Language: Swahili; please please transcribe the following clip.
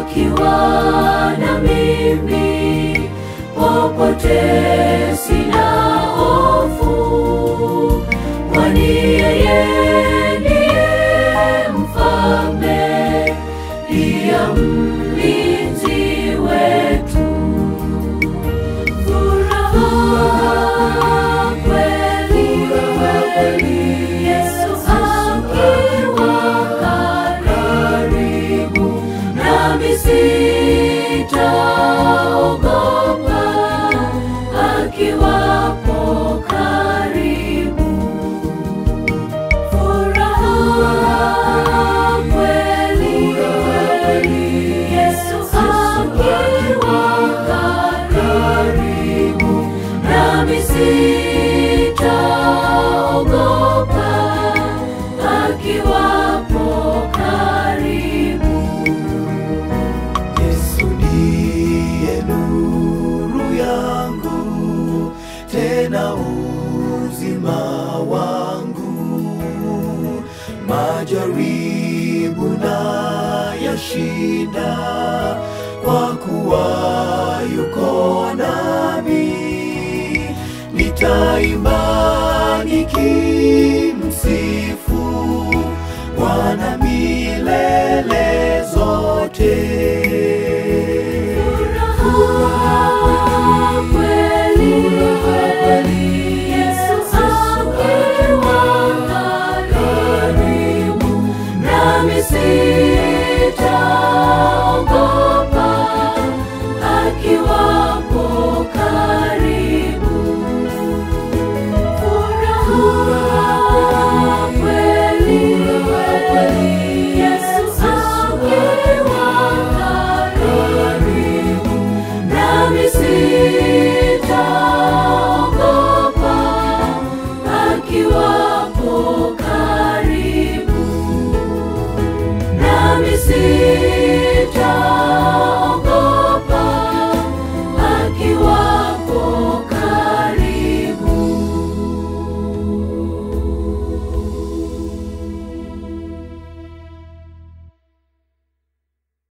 akiwa na mimi popote sina hofu, kwani yeye ndiye mfalme, ndiye mlinzi wetu. Furaha kweli, Yesu akiwa karibu, nami sitaogopa, akiwapo karibu. Furaha kweli, Yesu akiwa karibu, nami sitaogopa, akiwapo karibu. Yesu ndiye nuru yangu, tena uzima wangu. Majaribu na yashinda, kwa kuwa yuko nami. Nitaimba nikimsifu Bwana milele zote. Furaha kweli, Yesu akiwa karibu, nami sitaogopa, akiwapo karibu. Furaha kweli, Yesu akiwa karibu, nami sitaogopa, akiwapo karibu, nami sitaogopa.